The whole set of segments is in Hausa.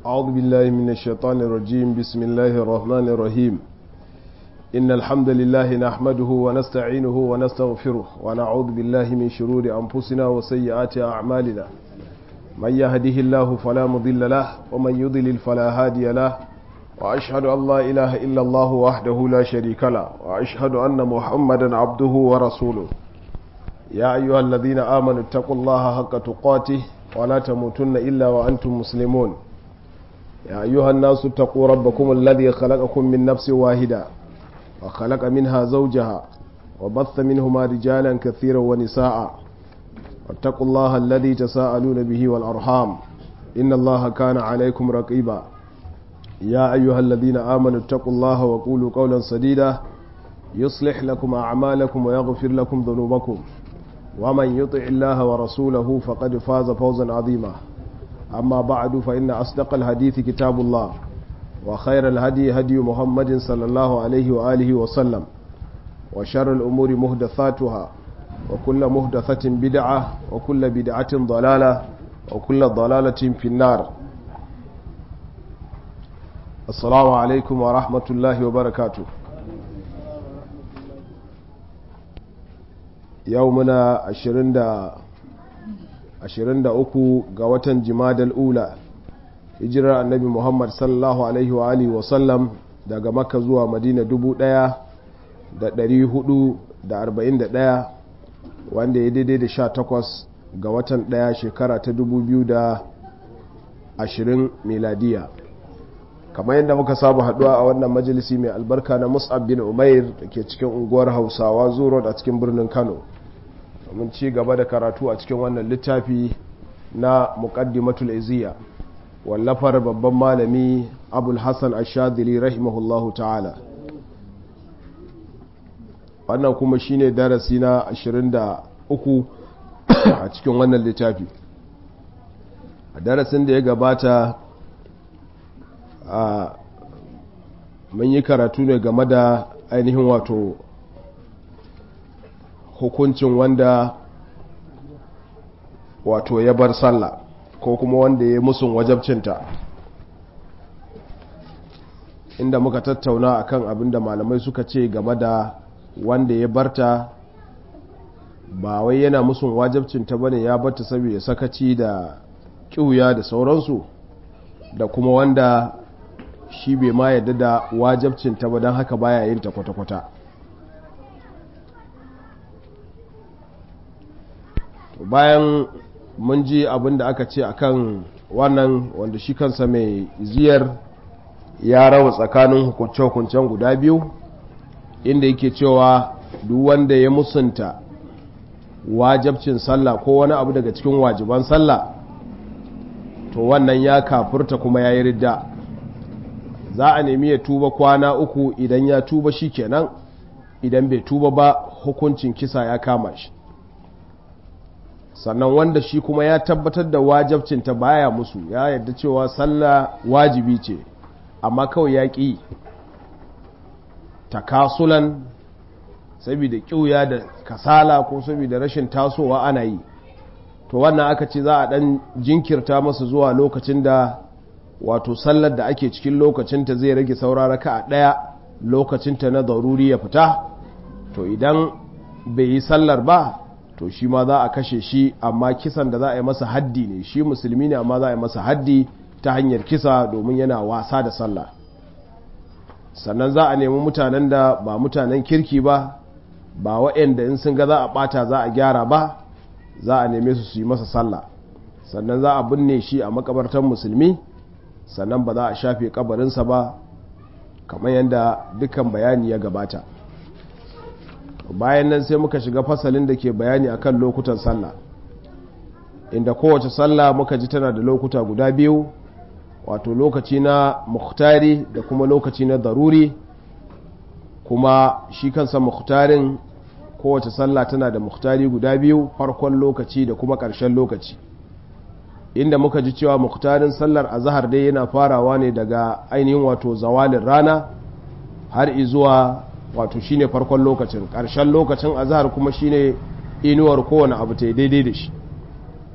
أعوذ بالله من الشيطان الرجيم بسم الله الرحمن الرحيم إن الحمد لله نحمده ونستعينه ونستغفره ونعوذ بالله من شرور أنفسنا وسيئات أعمالنا من يهده الله فلا مضل له ومن يضلل فلا هادي له وأشهد أن لا إله إلا الله وحده لا شريك له وأشهد أن محمدا عبده ورسوله يا أيها الذين آمنوا اتقوا الله حق تقاته ولا تموتن إلا وأنتم مسلمون يا أيها الناس اتقوا ربكم الذي خلقكم من نفس واحدة وخلق منها زوجها وبث منهما رجالا كثيرا ونساء واتقوا الله الذي تساءلون به والأرحام إن الله كان عليكم رقيبا يا أيها الذين آمنوا اتقوا الله وقولوا قولا سديدا يصلح لكم أعمالكم ويغفر لكم ذنوبكم ومن يطع الله ورسوله فقد فاز فوزا عظيما أما بعد فإن أصدق الحديث كتاب الله وخير الهدي هدي محمد صلى الله عليه وآله وسلم وشر الأمور مهدثاتها وكل مهدثة بدعة وكل بدعة ضلالة وكل ضلالة في النار السلام عليكم ورحمة الله وبركاته yau muna 23 ga watan jimadal ula hijirar annabi muhammad sallallahu alaihi wa alihi wasallam daga makka zuwa madina 1441 wanda ya daidai da 18 ga watan 1 shekara ta 2020 miladiya kamar yadda muka saba haduwa a wannan majalisi mai albarka na mus'ab bin umair da ke cikin unguwar hausawa zuro a cikin birnin kano domin ci gaba da karatu a cikin wannan littafi na muqaddimatul iziya wallafar babban malami abul hassan ashadili rahimahullahu ta'ala wannan kuma shine darasi na 23 a cikin wannan littafi a darasin da ya gabata a mun yi karatu ne game da ainihin wato hukuncin wanda wato ya bar sallah ko kuma wanda ya musun wajabcinta inda muka tattauna akan abin da malamai suka ce game da wanda ya barta ba wai yana musun wajabcinta bane ya barta saboda sakaci da kiuya da sauransu da kuma wanda shi bai ma yadda da wajabcinta ba don haka baya yin ta kwata-kwata bayan mun ji abin da aka ce akan wannan wanda shi kansa mai ziyar ya rawa tsakanin hukunce-hukuncen guda biyu inda yake cewa duk wanda ya musunta wajabcin sallah ko wani abu daga cikin wajiban sallah to wannan ya kafurta kuma ya yi ridda za a nemi ya tuba kwana uku idan ya tuba shi kenan idan bai tuba ba hukuncin kisa ya kama shi sannan wanda shi kuma ya tabbatar da wajabcinta baya musu ya yadda cewa sallah wajibi ce amma kawai ya ƙi takasulan saboda ƙiuya da kasala ko saboda rashin tasowa ana yi to wannan aka ce za a ɗan jinkirta masa zuwa lokacin da wato sallar da ake cikin lokacinta zai rage sauraraka a ɗaya lokacinta na daruri ya fita to idan bai yi sallar ba to shi ma za a kashe shi amma kisan da za a yi masa haddi ne shi musulmi ne amma za a yi masa haddi ta hanyar kisa domin yana wasa da sallah sannan za a nemi mutanen da ba mutanen kirki ba ba waɗanda in sun ga za a ɓata za a gyara ba za a neme su su yi masa sallah sannan za a binne shi a makabartar musulmi sannan ba za a shafe kabarinsa ba kamar yadda dukkan bayani ya gabata bayan nan sai muka shiga fasalin da ke bayani akan lokutan sallah inda kowace sallah muka ji tana da lokuta guda biyu wato lokaci na muhtari da kuma lokaci na daruri kuma shi kansa muhtarin kowace sallah tana da muhtari guda biyu farkon lokaci da kuma ƙarshen lokaci inda muka ji cewa muhtarin sallar azahar dai yana farawa ne daga ainihin wato zawalin rana har izuwa wato shine farkon lokacin ƙarshen lokacin azahar kuma shine inuwar kowane abu ta daidai da shi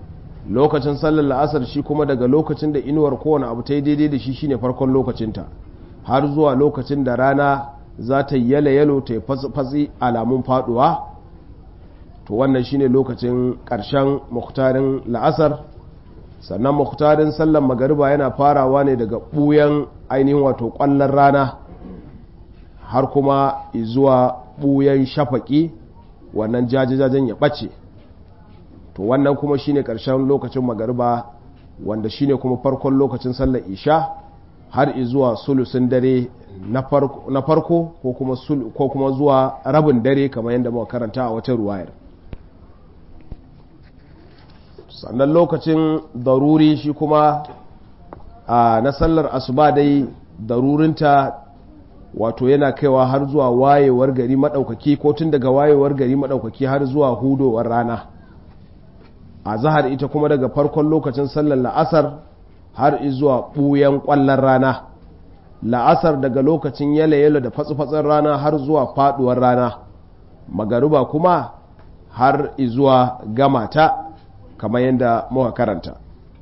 lokacin sallar la'asar shi kuma daga lokacin da inuwar kowane abu ta yi daidai da shi shine farkon lokacinta har zuwa lokacin da rana za ta yi yalo yalo ta yi fatsi alamun faduwa to wannan shine lokacin ƙarshen muhtarin la'asar sannan muhtarin sallar magariba yana farawa ne daga ɓuyan ainihin wato ƙwallon rana har kuma zuwa ɓuyan shafaƙi wannan jajajajen ya ɓace to wannan kuma shine ƙarshen lokacin magariba wanda shine kuma farkon lokacin sallar isha har zuwa sulusun dare na farko ko kuma zuwa rabin dare kamar yadda muka karanta a wata ruwayar sannan lokacin daruri shi kuma a na sallar asuba dai darurinta wato yana kaiwa har zuwa wayewar gari maɗaukaki ko tun daga wayewar gari maɗaukaki har zuwa hudowar rana a zahar ita kuma daga farkon lokacin sallar la'asar har zuwa ɓuyan ƙwallon rana la'asar daga lokacin yale-yale da fatsi-fatsin rana har zuwa faɗuwar rana magaruba kuma har zuwa gamata kamar yadda muka karanta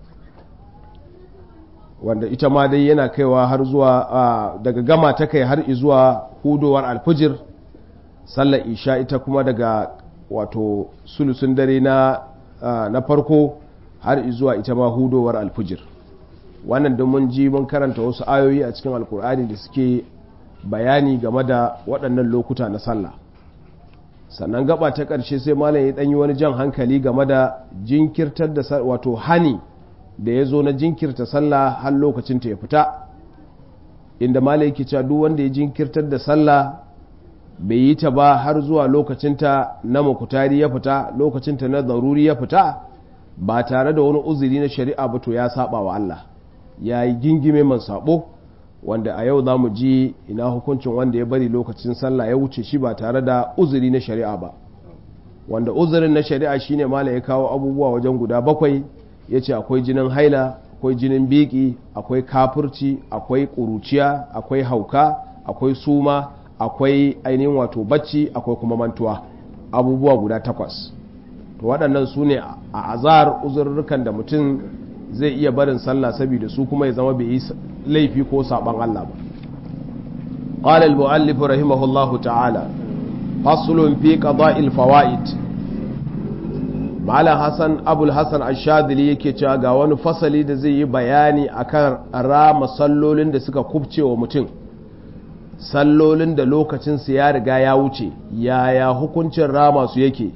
wanda ita ma dai yana kaiwa har zuwa daga gama ta kai har zuwa hudowar alfijir sallar isha ita kuma daga wato sulusun dare na na farko har zuwa ita ma hudowar alfijir wannan don mun ji mun karanta wasu ayoyi a cikin alkur'ani da suke bayani game da waɗannan lokuta na sallah sannan gaba ta ƙarshe sai malam ya ɗanyi wani jan hankali game da jinkirtar da wato hani da ya zo na jinkirta sallah har lokacin ta ya fita inda malam yake cewa duk wanda ya jinkirtar da sallah bai yi ta ba har zuwa lokacinta na makutari ya fita lokacinta na zaruri ya fita ba tare da wani uzuri na shari'a ba to ya saba wa Allah ya yi gingime man sabo wanda a yau za mu ji ina hukuncin wanda ya bari lokacin sallah ya wuce shi ba tare da uzuri na shari'a ba wanda uzurin na shari'a shine mala ya kawo abubuwa wajen guda bakwai ya ce akwai jinin haila akwai jinin biki akwai kafurci akwai ƙuruciya akwai hauka akwai suma akwai ainihin wato bacci akwai kuma mantuwa abubuwa guda takwas to waɗannan su ne a azar uzurrukan da mutum zai iya barin sallah saboda su kuma ya zama bai yi laifi ko saban Allah ba قال المؤلف رحمه الله تعالى فصل في قضاء الفوائد Malam Hassan Abul Hassan Ashadili yake cewa ga wani fasali da zai yi bayani akan rama sallolin da suka kubce wa mutum sallolin da lokacinsu ya riga ya wuce yaya hukuncin rama su yake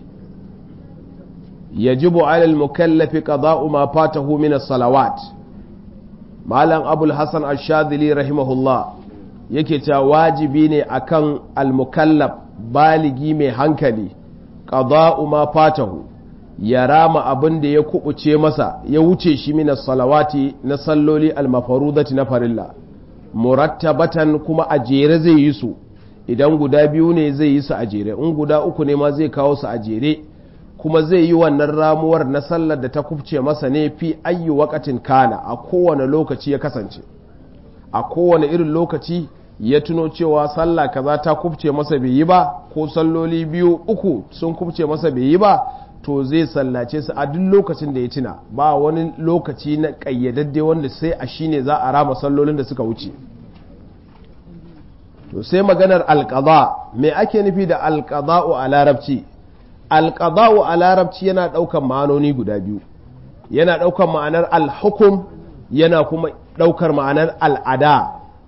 yajibu alal mukallafi qada'u ma fatahu min as-salawat Malam Abul Hassan Ashadili rahimahullah yake cewa wajibi ne akan al-mukallaf baligi mai hankali qada'u ma fatahu ya rama abin da ya kubuce masa ya wuce shi minas salawati na salloli almafarudati na farilla murattabatan kuma a jere zai yi su idan guda biyu ne zai yi su a jere in guda uku ne ma zai kawo su a jere kuma zai yi wannan ramuwar na sallar da ta kubce masa ne fi ayyu wakatin kana a kowane lokaci ya kasance a kowane irin lokaci ya tuno cewa sallah kaza ta kubce masa bai yi ba ko salloli biyu uku sun kubce masa bai yi ba to zai sallace su a duk lokacin da ya tuna ba wani lokaci na ƙayyadadde wanda sai a shine za a rama sallolin da suka wuce to sai maganar alƙaza me ake nufi da alƙaza'u a larabci alƙaza'u a larabci yana ɗaukan ma'anoni guda biyu yana ɗaukar ma'anar alhukum yana kuma ɗaukar ma'anar al'ada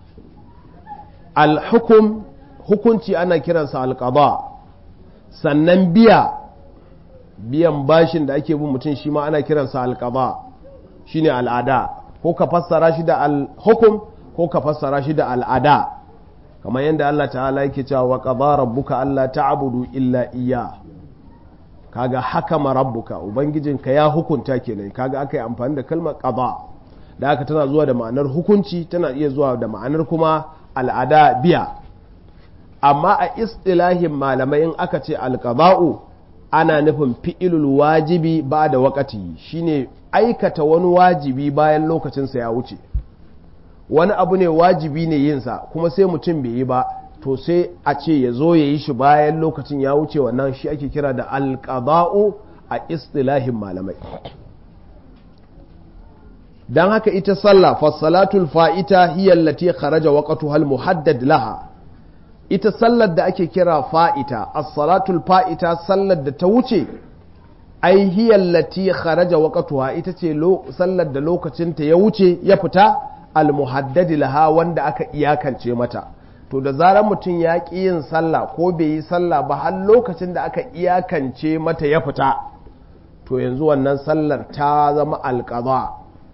alhukum hukunci ana kiransa alƙaza sannan biya biyan bashin da ake bin mutum shi ma ana kiransa alƙaba shi ne al'ada ko ka fassara shi da alhukum ko ka fassara shi da al'ada kamar yadda Allah ta'ala yake cewa wa qada rabbuka alla ta'budu illa iya kaga hakama rabbuka ubangijinka ya hukunta kenan kaga aka yi amfani da kalmar qada da haka tana zuwa da ma'anar hukunci tana iya zuwa da ma'anar kuma al'ada biya amma a istilahin malamai in aka ce alqada'u ana nufin fi'ilul wajibi ba da wakati shine aikata wani wajibi bayan lokacinsa ya wuce wani abu ne wajibi ne yinsa kuma sai mutum bai yi ba to sai a ce ya zo ya yi shi bayan lokacin ya wuce wannan shi ake kira da alƙaba'u a istilahin malamai dan haka ita sallah fasalatul fa'ita hiya allati kharaja waqtuha al muhaddad laha ita sallar da ake kira fa'ita as-salatul fa'ita sallar da ta wuce ai hiya allati kharaja waqtuha ita ce sallar da lokacinta ya wuce ya fita al muhaddad laha wanda aka iyakance mata to da zarar mutum ya ƙi yin sallah ko bai yi sallah ba har lokacin da aka iyakance mata ya fita to yanzu wannan sallar ta zama alƙaza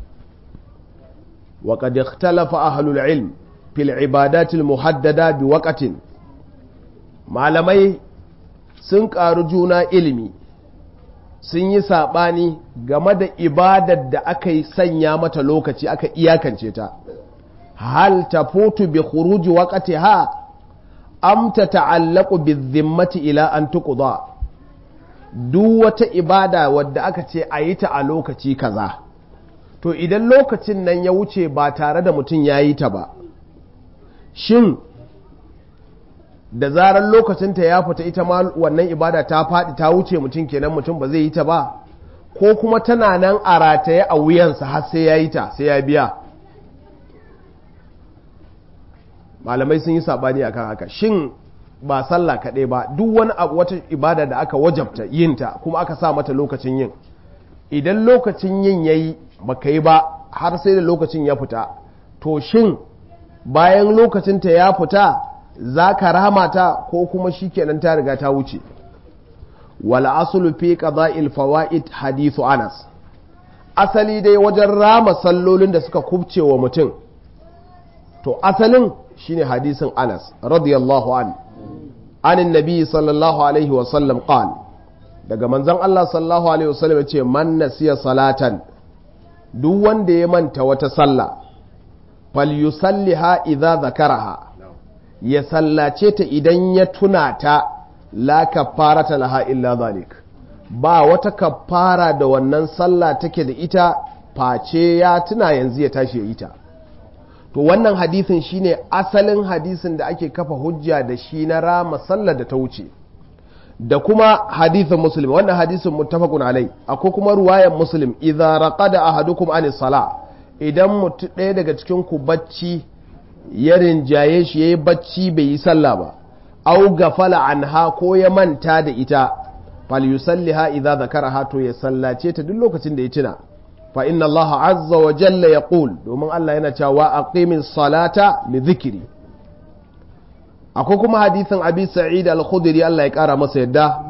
wa qad ikhtalafa ahlul ilm fil ibadat al muhaddada bi waqtin malamai sun ƙaru juna ilimi sun yi saɓani game da ibadar da aka yi sanya mata lokaci aka iyakance ta hal tafutu bi khuruji waqtiha am tata'allaqu bizimmati ila an tuqda duk wata ibada wadda aka ce a yi ta a lokaci kaza to idan lokacin nan ya wuce ba tare da mutum ya yi ta ba shin da zarar lokacinta ya fita ita ma wannan ibada ta faɗi ta wuce mutum kenan mutum ba zai yi ta ba ko kuma tana nan a rataye a wuyansa har sai ya yi ta sai ya biya malamai sun yi sabani akan haka shin ba sallah kaɗai ba duk wani abu wata ibada da aka wajabta yinta kuma aka sa mata lokacin yin idan lokacin yin yayi baka yi ba har sai da lokacin ya fita to shin bayan lokacinta ya fita za ka rama ta ko kuma shikenan ta riga ta wuce wal aslu fi qada'il fawaid hadithu Anas asali dai wajen rama sallolin da suka kubce wa mutum to asalin shine hadisin Anas radiyallahu an anin nabi sallallahu alaihi wa sallam qal daga manzon Allah sallallahu alaihi wa sallam yace man nasiya salatan duk wanda ya manta wata sallah falyusalliha idza zakaraha ya sallace ta idan ya tuna ta la kafarata laha illa zalik ba wata kafara da wannan sallah take da ita face ya tuna yanzu ya tashi ya yi ta to wannan hadisin shine asalin hadisin da ake kafa hujja da shi na rama sallar da ta wuce da kuma hadisin muslim wannan hadisin muttafaqun alai akwai kuma ruwayan muslim idza raqada ahadukum anis sala idan mutu ɗaya daga cikin ku bacci ya rinjaye shi yayi bacci bai yi sallah ba au gafala anha ko ya manta da ita fal yusalliha idza zakaraha to ya sallace ta duk lokacin da ya tuna fa inna allaha azza wa jalla yaqul domin Allah yana cewa aqimis salata li dhikri akwai kuma hadisin abi sa'id al-khudri Allah ya kara masa yadda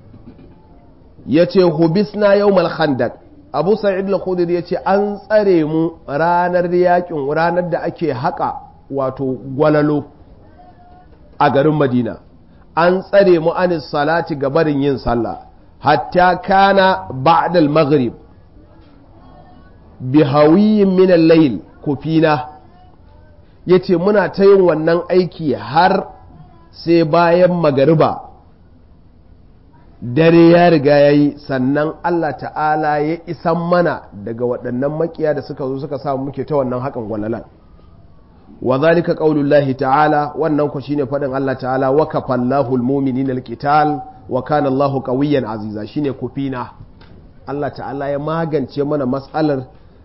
yace hubisna yawmal khandaq abu sa'id al-khudri yace an tsare mu ranar yakin ranar da ake haka wato gwalalo a garin madina an tsare mu anis salati gabarin yin sallah hatta kana ba'da al-maghrib bihawiyin min al-layl kufina yace muna ta yin wannan aiki har sai bayan magariba dare ya riga ya yi sannan Allah ta'ala ya isan mana daga waɗannan makiya da suka zo suka samu muke ta wannan hakan gwalalan wa zalika qaulullahi ta'ala wannan ku shine faɗin Allah ta'ala wa kafallahu almu'minina alqital wa kana Allahu qawiyyan aziza shine kufina Allah ta'ala ya magance mana mas'alar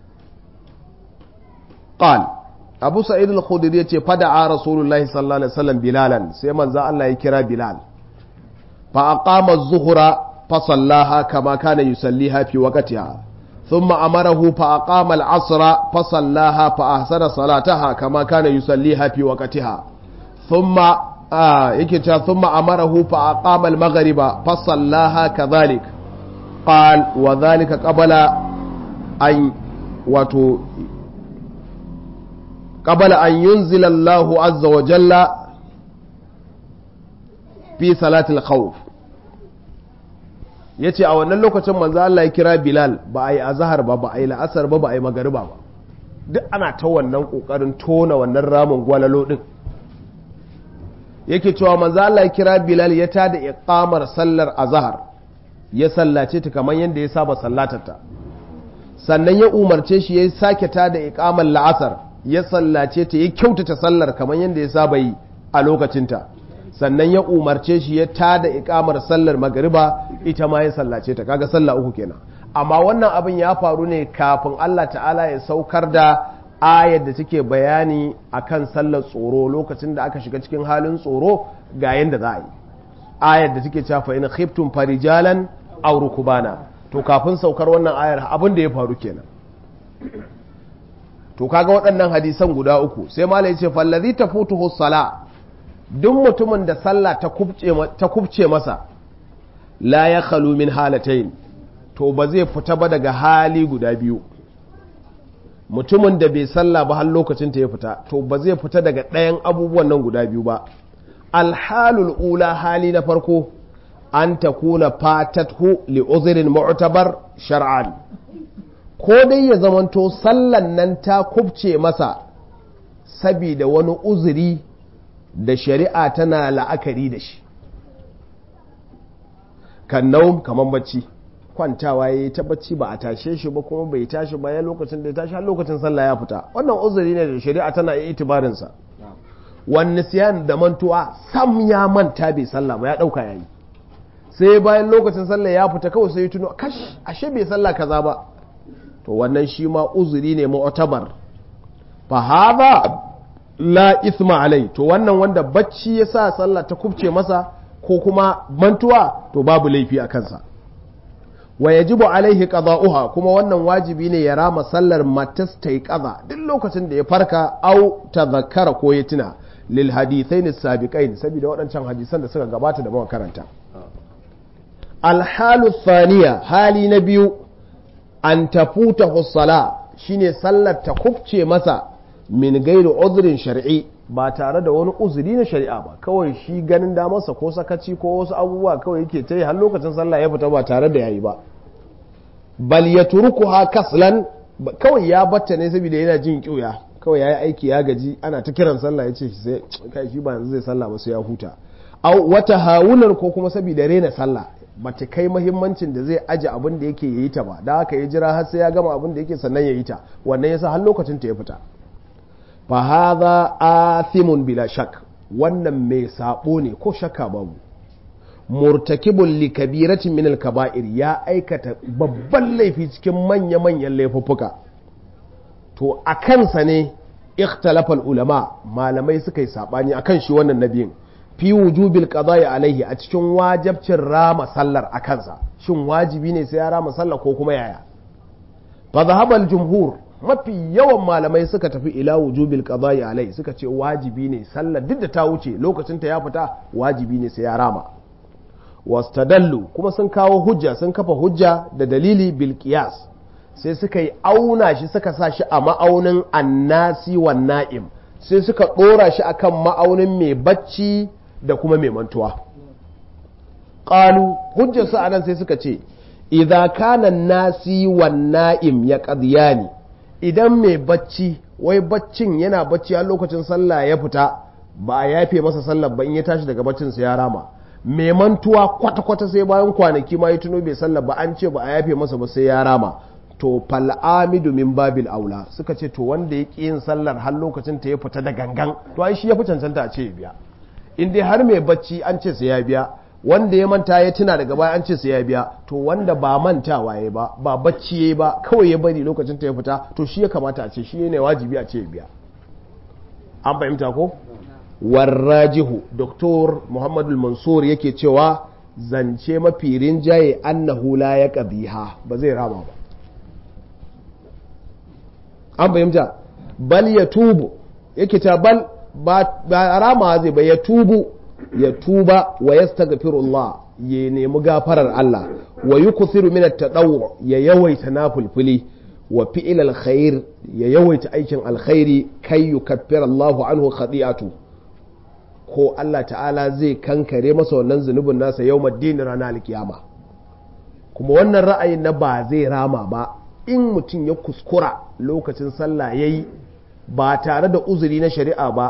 qal Abu Sa'id al-Khudri yace fada'a Rasulullahi sallallahu alaihi wasallam bilalan sai manzo Allah ya kira Bilal فأقام الظهر فصلاها كما كان يصليها في وقتها ثم أمره فأقام العصر فصلاها فأحسن صلاتها كما كان يصليها في وقتها ثم آه ثم أمره فأقام المغرب فصلاها كذلك قال وذلك قبل أن وتو قبل أن ينزل الله عز وجل في صلاة الخوف ya ce a wannan lokacin manzo Allah ya kira Bilal ba a yi azahar ba ba a yi la'asar ba ba a yi magariba ba duk ana ta wannan kokarin tona wannan ramin gwalalo din yake cewa manzo Allah ya kira Bilal ya tada iqamar sallar azahar ya sallace ta kamar yadda ya saba sallatarta sannan ya umarce shi ya sake tada iqamar la'asar ya sallace ta ya kyautata sallar kamar yadda ya saba yi a lokacinta sannan ya umarce shi ya tada ikamar sallar magariba ita ma ya sallace ta kaga sallah uku kenan amma wannan abin ya faru ne kafin Allah ta'ala ya saukar da ayar da take bayani akan sallar tsoro lokacin da aka shiga cikin halin tsoro ga yanda za a yi ayar da take cewa fa in khiftum farijalan aw rukbana to kafin saukar wannan ayar abin da ya faru kenan to kaga waɗannan hadisan guda uku sai malai ya ce fallazi tafutuhu sala duk mutumin da sallah ta kubce masa la ya khalu min halatain to ba zai fita ba daga hali guda biyu mutumin da bai sallah ba har lokacin ta ya fita to ba zai fita daga ɗayan abubuwan nan guda biyu ba alhalul ula hali na farko an ta kuna fatathu li uzirin mu'tabar shar'an ko dai ya zamanto sallan nan ta kubce masa sabida wani uzuri da shari'a tana la'akari da shi kan naum kamar bacci kwantawa ya yi ta bacci ba a tashe shi ba kuma bai tashi ba ya lokacin da ya tashi har lokacin sallah ya fita wannan uzuri ne da shari'a tana yi itibarinsa wani siyan da mantuwa sam ya manta bai sallah ba ya dauka yayi sai bayan lokacin sallah ya fita kawai sai ya tuno kash ashe bai sallah kaza ba to wannan shi ma uzuri ne mu'tabar fa hadha la isma alai to wannan wanda bacci ya sa sallah ta kubce masa ko kuma mantuwa to babu laifi a kansa wa yajibu alaihi qada'uha kuma wannan wajibi ne ya rama sallar matas ta yi kaza duk lokacin da ya farka au tadhakkara ko ya tuna lil hadithain sabiqain saboda waɗancan hadisan da suka gabata da muka karanta alhalu thaniya hali na biyu an tafuta hussala shine sallar ta kubce masa min gairu uzrin shar'i ba tare da wani uzuri na shari'a ba kawai shi ganin damarsa ko sakaci ko wasu abubuwa kawai yake ta yi har lokacin sallah ya fita ba tare da yayi ba bal ya turuku ha kaslan kawai ya batta ne saboda yana jin kiuya kawai ya yi aiki ya gaji ana ta kiran sallah ya ce sai kai shi ba yanzu zai sallah ba sai ya huta au wata hawunar ko kuma saboda rena sallah bata kai mahimmancin da zai aje abin da yake yayi ta ba da haka ya jira har sai ya gama abin da yake sannan ya yi ta wannan yasa har lokacin ta ya fita fa hadha athimun bila shak wannan mai sabo ne ko shakka babu murtakibun li kabiratin min al kaba'ir ya aikata babban laifi cikin manya manyan laifuffuka to a kansa ne ikhtalafal ulama malamai suka yi sabani akan shi wannan nabiyin fi wujubil qada'i alaihi a cikin wajibcin rama sallar a kansa shin wajibi ne sai ya rama sallar ko kuma yaya fa zahabal jumhur mafi yawan malamai suka tafi ila wujubil qada'i alai suka ce wajibi ne sallar duk da ta wuce lokacin ta ya fita wajibi ne sai ya rama wastadallu kuma sun kawo hujja sun kafa hujja da dalili bil qiyas sai suka yi auna shi suka sa shi a ma'aunin annasi wan na'im sai suka dora shi akan ma'aunin mai bacci da kuma mai mantuwa qalu hujjar su anan sai suka ce idza kana nasi wan na'im ya qadiyani idan mai bacci wai baccin yana bacci a lokacin sallah ya fita ba a yafe masa sallah ba in ya tashi daga baccin sa ya rama mai mantuwa kwata-kwata sai bayan kwanaki ma ya tuno bai sallah ba an ce ba a yafe masa ba sai ya rama to fal'amidu min babil aula suka ce to wanda ya yin sallar har lokacin ta ya fita da gangan to ai shi ya fi cancanta a ce ya biya in dai har mai bacci an ce sai ya biya wanda ya manta ya tuna daga baya an ce sai ya biya to wanda ba mantawa ya ba ba bacci ya ba kawai ya bari lokacin ta ya fita to shi ya kamata a ce shi ne wajibi a ce ya biya an fahimta ko warrajihu doktor muhammadu mansur yake cewa zance mafi rinjaye annahu la ya qadiha ba zai rama ba an fahimta bal ya tubu yake ta bal ba rama zai ba ya tubu ya tuba wa yastaghfirullah ya nemi gafarar Allah wa yukuthiru min at-tadawwu ya yawaita nafulfuli wa fi'il alkhair ya yawaita aikin alkhairi kai yukaffira Allahu anhu khati'atu ko Allah ta'ala zai kankare masa wannan zunubin nasa yawmaddin ranar alkiyama kuma wannan ra'ayin na ba zai rama ba in mutum ya kuskura lokacin sallah yayi ba tare da uzuri na shari'a ba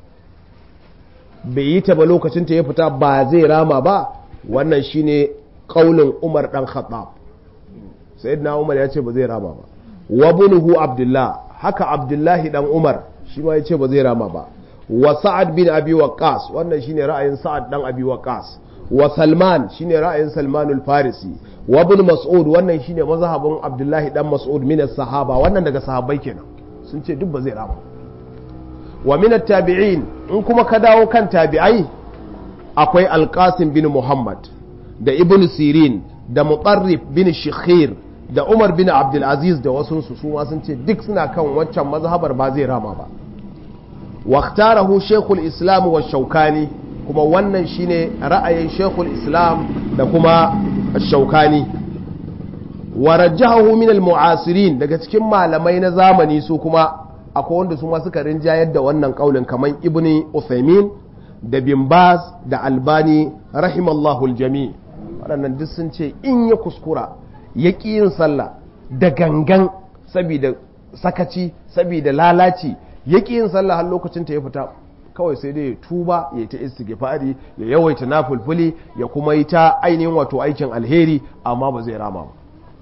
bai yi ta ba lokacin ta ya fita ba zai rama ba wannan shine kaulin Umar dan Khattab sayyidina Umar ya ce ba zai rama ba wa bunuhu Abdullah haka Abdullahi dan Umar shi ma ya ce ba zai rama ba wa Sa'ad bin Abi Waqqas wannan shine ra'ayin Sa'ad dan Abi Waqqas wa salman shine ra'ayin salmanul farisi wa ibn mas'ud wannan shine mazhabin abdullahi dan mas'ud min sahaba wannan daga sahabbai kenan sun ce duk ba zai rama wa min tabi'in in kuma ka dawo kan tabi'ai akwai alqasim bin muhammad da ibn sirin da mutarrif bin shikhir da umar bin abdul aziz da wasu su su ma sun ce duk suna kan waccan mazhabar ba zai rama ba واختاره شيخ الإسلام والشوكاني kuma wannan shine ra'ayin shekul islam da kuma shaukani wa rajjahu min al-mu'asirin daga cikin malamai na zamani su kuma akwai wanda su ma suka rinjayar da wannan kaulin kamar ibni Uthaymin da bin Baz da Albani rahimallahu al-jami waɗannan duk sun ce in ya kuskura ya ƙi yin sallah da gangan saboda sakaci saboda lalaci ya ƙi yin sallah har lokacin ta ya fita kawai sai dai ya tuba ya ta istighfari ya yawaita nafulfuli ya kuma yi ta ainihin wato aikin alheri amma ba zai rama ba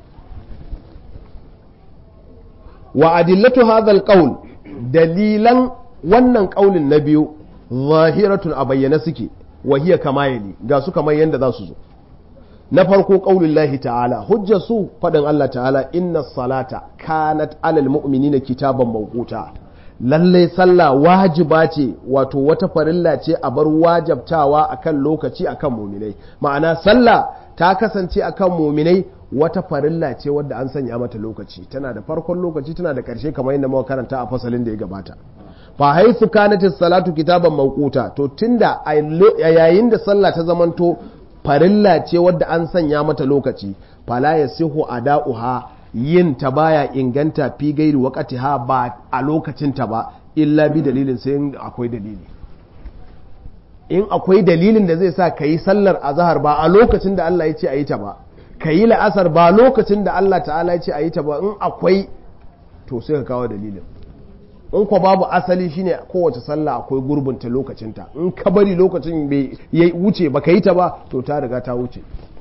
wa adillatu hadha alqawl dalilan wannan kaulin na biyu zahiratun a bayyana suke wa hiya kama yali ga su kamar yanda za su zo na farko qaulul lahi ta'ala hujja su fadin Allah ta'ala inna salata kanat alal mu'minina kitaban mawquta lallai sallah wajiba ce wato wata farilla ce a bar wajabtawa akan lokaci akan muminai ma'ana sallah ta kasance akan muminai wata farilla ce wadda an sanya mata lokaci tana da farkon lokaci tana da karshe kamar yadda muka karanta a fasalin da ya gabata fa haythu kanatis salatu kitaban mawquta to tunda a yayin da sallah ta zamanto farilla ce wadda an sanya mata lokaci fala yasihu ada'uha yin ta baya inganta fi gairi wakati ha ba a lokacinta ba illa bi dalilin sai akwai dalili in akwai dalilin da zai sa ka yi sallar azahar ba a lokacin da Allah ya ce a yi ta ba ka yi la'asar ba lokacin da Allah ta'ala ya ce a yi ta ba in akwai to sai ka kawo dalilin in kwa babu asali shine kowace sallah akwai gurbinta lokacinta in ka bari lokacin bai wuce ba ka yi ta ba to ta riga ta wuce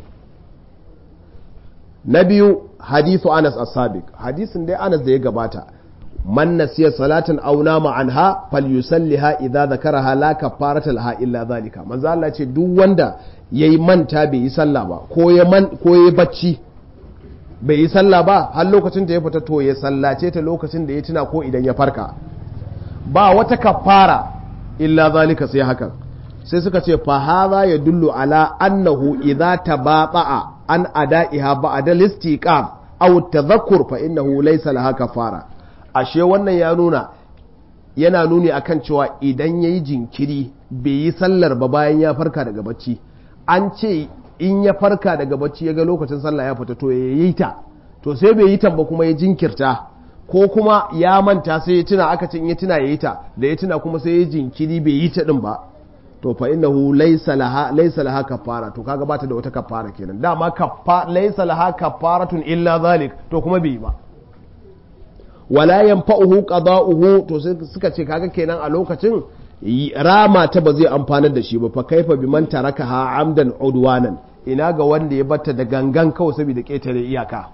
na biyu hadithu anas as-sabiq hadisin dai anas da ya gabata man nasiya salatan aw nama anha falyusalliha idza dhakaraha la kafarata laha illa zalika manzo Allah ce duk wanda yayi manta bai yi sallah ba ko ya man ko ya bacci bai yi sallah ba har lokacin da ya fita to ya sallace ta lokacin da ya tuna ko idan ya farka ba wata kafara illa zalika sai hakan sai suka ce fa hadha yadullu ala annahu idza tabata'a an ada'iha ba'da listiqam aw tadhakkur fa innahu laysa laha kafara ashe wannan ya nuna yana nuni akan cewa idan yayi jinkiri bai yi sallar ba bayan ya farka daga bacci an ce in ya farka daga bacci ya ga lokacin sallah ya fita to ya yi ta to sai bai yi ta ba kuma ya jinkirta ko kuma ya manta sai ya tuna aka ce in ya tuna ya yi ta da ya tuna kuma sai ya jinkiri bai yi ta din ba to fa innahu laysa laha laysa laha kafara to kaga bata da wata kafara kenan dama kaffa laysa laha kafaratun illa zalik to kuma bai ba wala yanfa'uhu qada'uhu to suka ce kaga kenan a lokacin rama ta ba zai amfanar da shi ba fa kaifa biman tarakaha amdan udwanan ina ga wanda ya batta da gangan kawai saboda ketare iyaka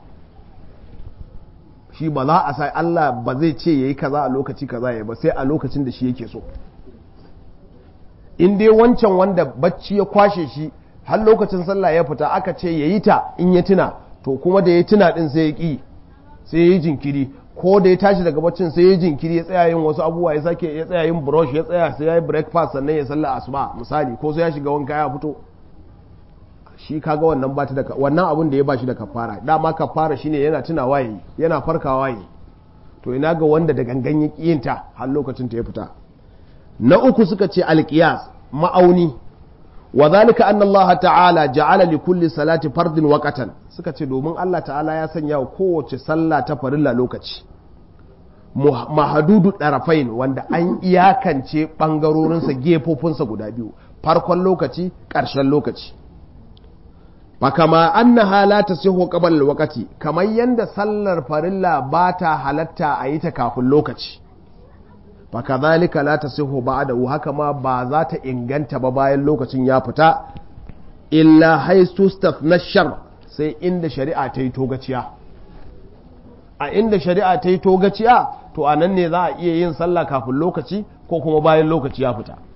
shi ba za a sai Allah ba zai ce yayi kaza a lokaci kaza ya ba sai a lokacin da shi yake so in dai wancan wanda bacci ya kwashe shi har lokacin sallah ya fita aka ce ya yi ta in ya tuna to kuma da ya tuna din sai ya ƙi sai ya yi jinkiri ko da ya tashi daga baccin sai ya jinkiri ya tsaya yin wasu abubuwa ya sake ya tsaya yin brush ya tsaya sai ya yi breakfast sannan ya sallah asuba misali ko sai ya shiga wanka ya fito shi kaga wannan ba ta da wannan abun da ya ba shi da kafara dama kafara shine yana tunawa yayi yana farkawa yayi to ina ga wanda da gangan ya ƙiyinta har lokacin ta ya fita na uku suka ce alƙiyas ma'auni wa zalika anna Allah ta'ala ja'ala li kulli salati fardin waqatan suka ce domin Allah ta'ala ya sanya wa kowace sallah ta farilla lokaci mahadudu darafain wanda an iyakance bangarorinsa gefofinsa guda biyu farkon lokaci ƙarshen lokaci fakama annaha la tasihu qabla alwaqti kamar yanda sallar farilla ba ta halatta a yi ta kafin lokaci fakadhalika la tasihu ba'dahu haka ma ba za ta inganta ba bayan lokacin ya fita illa haistu na shar sai inda shari'a ta yi togaciya a inda shari'a ta yi togaciya to a nan ne za a iya yin sallah kafin lokaci ko kuma bayan lokaci ya fita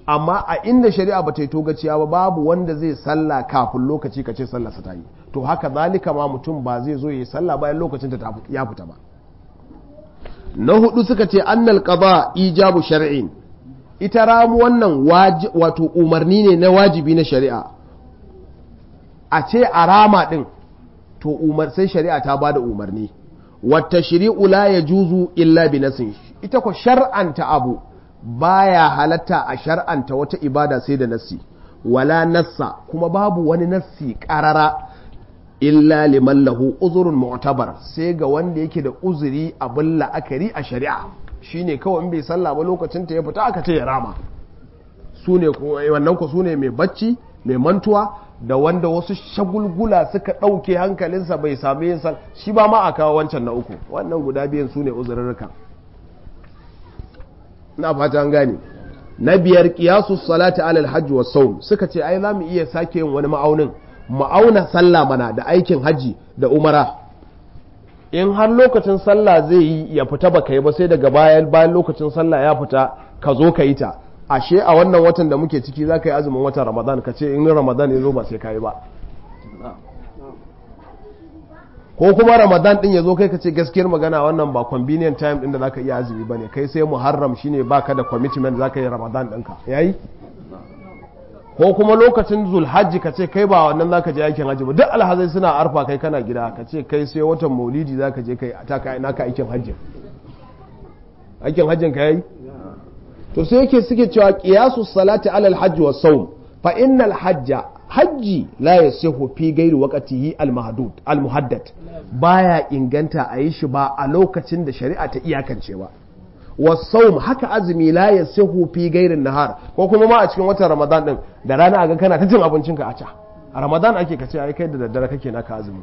amma a inda shari'a ba ta yi togaciya ba babu wanda zai sallah kafin lokaci ka ce sallarsa ta yi to haka zalika ma mutum ba zai zo ya yi sallah bayan lokacin ta ya fita ba na hudu suka ce annal qada ijabu shar'in ita ramu wannan wato umarni ne na wajibi na shari'a a ce a rama din to umar sai shari'a ta bada umarni wata shari'u la yajuzu illa bi nasin ita ko shar'anta abu baya halatta a shar'anta wata ibada sai da nassi wala nassa kuma babu wani nassi karara illa liman lahu uzurun mu'tabar sai ga wanda yake da uzuri abin la'akari a shari'a shine kawai in bai sallah ba lokacin ta ya fita aka ce ya rama su ne wannan ku su ne mai bacci mai mantuwa da wanda wasu shagulgula suka ɗauke hankalinsa bai sami yin sal shi ba ma a kawo wancan na uku wannan guda biyan su ne uzurrurruka na fata an gane na biyar kiyasu salati alal hajji wa saum suka ce ai za mu iya sake yin wani ma'aunin ma'auna sallah mana da aikin hajji da umara in har lokacin sallah zai yi ya fita baka yi ba sai daga bayan bayan lokacin sallah ya fita ka zo ka yi ta ashe a wannan watan da muke ciki za ka yi azumin watan ramadan ka ce in ramadan ya zo ba sai ka yi ba ko kuma ramadan din ya zo kai ka ce gaskiyar magana wannan ba convenient time din da za ka iya azumi ba ne kai sai muharram shine baka da commitment za ka yi ramadan ɗinka yayi ko kuma lokacin zulhajji ka ce kai ba wannan za ka je aikin hajji ba duk alhazai suna arfa kai kana gida ka ce kai sai watan maulidi za ka je kai ta ka naka aikin hajji aikin hajjin ka yayi to sai yake suke cewa qiyasu salati alal hajji was sawm fa innal hajja hajji la yasihu fi ghairi waqtihi al mahdud al muhaddad baya inganta a yi shi ba a lokacin da shari'a ta iyakance ba wasawm haka azumi la yasihu fi gairin nahar ko kuma ma a cikin watan ramadan din da rana aga kana ta cin abincinka a ca a ramadan ake kace ai kai da daddare kake naka azumi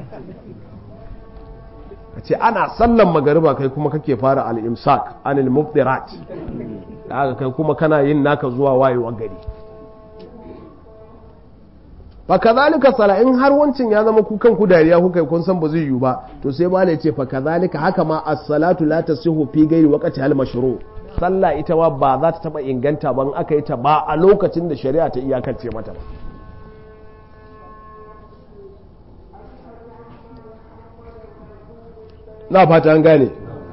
kace ana sallan magariba kai kuma kake fara al-imsak anil mubdirat haka kai kuma kana yin naka zuwa wayewa gari fa kazalika sala in har wancin ya zama kukan ku dariya kuka kun san ba zai yiwu ba to sai ba ce fa kazalika haka ma as-salatu la tasihu fi ghairi waqti al-mashru sallah ita ma ba za ta taba inganta ban aka yi ta ba a lokacin da shari'a ta iyakance mata ba na fata an gane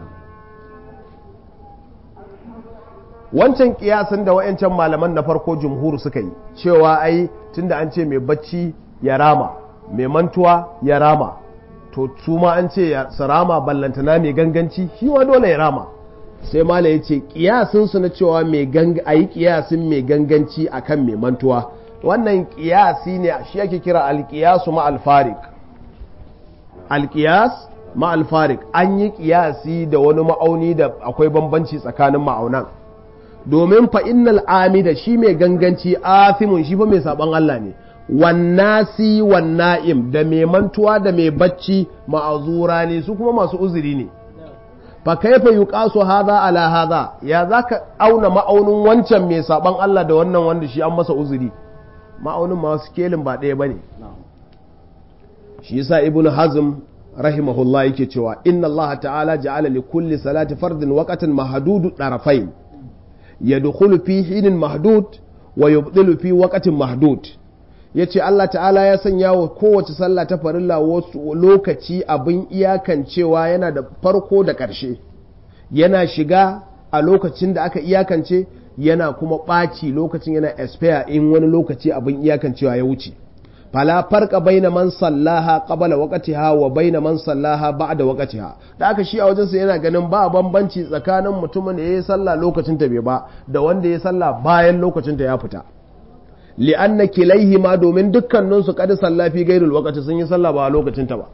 wancan kiyasin da wa'ancan malaman na farko jumhur suka yi cewa ai tunda an ce mai bacci ya rama mai mantuwa ya rama to su ma an ce su rama ballantana mai ganganci shi wa dole ya rama sai mala ya ce kiyasin su na cewa a yi kiyasin mai ganganci akan mai mantuwa wannan kiyasi ne shi ake kira alkiyasu ma alfarik alkiyas ma alfarik an yi kiyasi da wani ma'auni da akwai bambanci tsakanin ma'aunan domin fa innal amida shi mai ganganci afimun shi fa mai saban Allah ne wannasi wanna'im da mai mantuwa da mai bacci ma'azura ne su kuma masu uzuri ne fa kaifa yuqasu hadha ala hadha ya zaka auna ma'aunin wancan mai saban Allah da wannan wanda shi an masa uzuri ma'aunin ma wasu kelin ba ɗaya bane shi yasa ibnu hazm rahimahullah yake cewa inna Allah ta'ala ja'ala li kulli salati fardin waqtan mahdudu darafain yadkhulu fi hinin mahdud wa yubdilu fi waqtin mahdud yace Allah ta'ala ya sanya wa kowace sallah ta farilla wasu lokaci abin iyakancewa yana da farko da ƙarshe yana shiga a lokacin da aka iyakance yana kuma ɓaci lokacin yana expire in wani lokaci abin iyakancewa ya wuce fala farqa baina man sallaha qabla waqtiha wa baina man sallaha ba'da waqtiha da aka shi a wajen sa yana ganin ba bambanci tsakanin mutumin da yayi sallah lokacin ta bai ba da wanda yayi sallah bayan lokacin ta ya fita li'anna kilaihima domin dukkanin su kad salla fi ghairil waqti sun yi sallah ba lokacin ta ba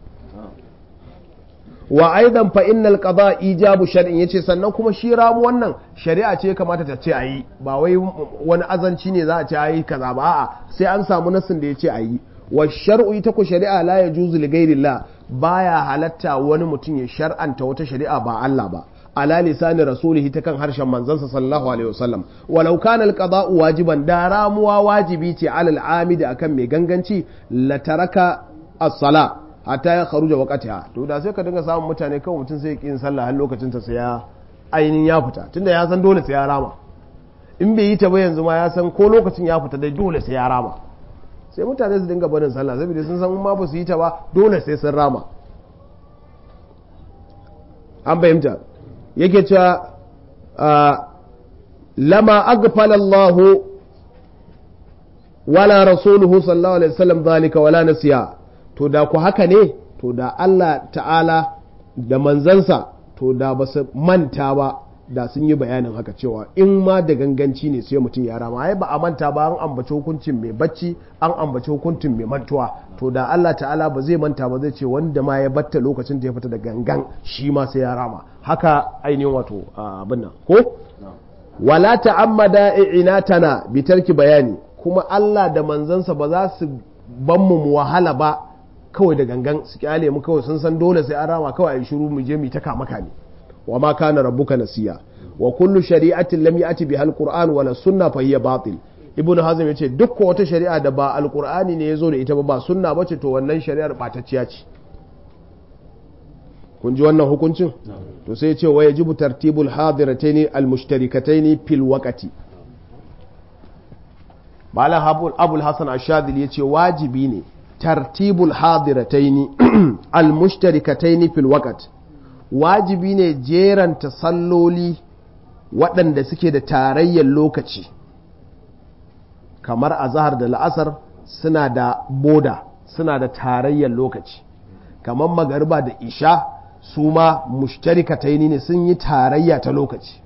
wa aidan fa innal qada ijabu shar'in yace sannan kuma shi ramu wannan shari'a ce kamata ta ce ayi ba wai wani azanci ne za a ce ayi kaza ba a'a sai an samu nasin da yace ayi wa shar'u ita ko shari'a la yajuzu li ghairillah baya halatta wani mutum ya shar'anta wata shari'a ba Allah ba ala lisani rasulihi ta kan harshen manzansa sallallahu alaihi wasallam walau kana alqada'u wajiban da ramuwa wajibi ce alal amidi akan mai ganganci la taraka as-sala hatta ya kharuja waqtiha to da sai ka dinga samun mutane kawai mutum sai yin sallah har lokacin ta sai ya ainihin ya fita tunda ya san dole sai ya rama in bai yi ta ba yanzu ma ya san ko lokacin ya fita dai dole sai ya rama sai mutane su dinga barin sallah saboda sun san ma ba su yi ta ba dole sai sun rama an fahimta yake cewa lama aghfala Allahu wala rasuluhu sallallahu alaihi wasallam zalika wala nasiya to da ku haka ne to da Allah ta'ala da manzansa to da ba su manta ba da sun yi bayanin haka cewa in ma da ganganci ne sai mutum ya rama ai ba a manta ba an ambaci hukuncin mai bacci an ambaci hukuncin mai mantuwa to da Allah ta'ala ba zai manta ba zai ce wanda ma ya batta lokacin da ya fita da gangan shi ma sai ya rama haka ainihin wato abin nan ko wala ta'ammada i'inatana bi tarki bayani kuma Allah da manzansa ba za su ban mu wahala ba kawai da gangan su kyale mu kawai sun san dole sai an rama kawai a yi shiru mu je mu ta kama kame wa ma kana rabbuka nasiya wa kullu shari'atin lam ya'ti biha alquran wala sunna fa hiya batil ibnu hazm yace duk wata shari'a da ba alqur'ani ne yazo da ita ba ba sunna bace to wannan shari'ar batacciya ce kun ji wannan hukuncin to sai yace wa yajibu tartibul hadirataini almushtarikataini fil waqti malam abul abul hasan ashadili yace wajibi ne tartibul hadirataini almushtarikataini fil waqti wajibi ne jeranta salloli waɗanda suke da tarayyar lokaci kamar a zahar da la'asar suna da boda suna da tarayyar lokaci kamar magariba da isha su ma mushtarikataini ne sun yi tarayya ta lokaci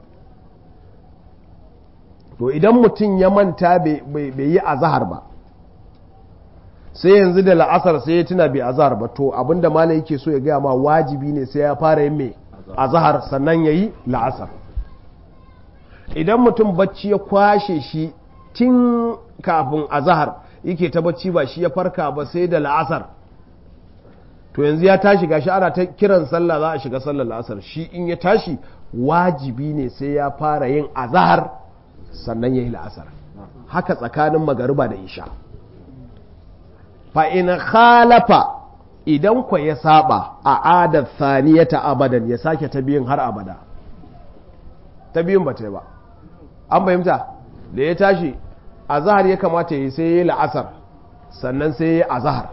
to idan mutum ya manta bai yi a zahar ba sai yanzu da la'asar sai ya tuna bai azahar ba to abinda malam yake so ya gaya ma wajibi ne sai ya fara yin mai azahar sannan ya yi la'asar idan mutum bacci ya kwashe shi tun kafin azahar yake ta bacci ba shi ya farka ba sai da la'asar to yanzu ya tashi gashi ana ta kiran sallah za a shiga sallar la'asar shi in ya tashi wajibi ne sai ya fara yin azahar sannan ya yi la'asar haka tsakanin magariba da isha fa'in khalafa idan kwa ya saba a adar saniyata abadan ya sake ta biyun har abada ta biyun ba ta yi ba an fahimta da ya tashi a zahar ya kamata ya sai ya yi la'asar sannan sai ya yi a zahar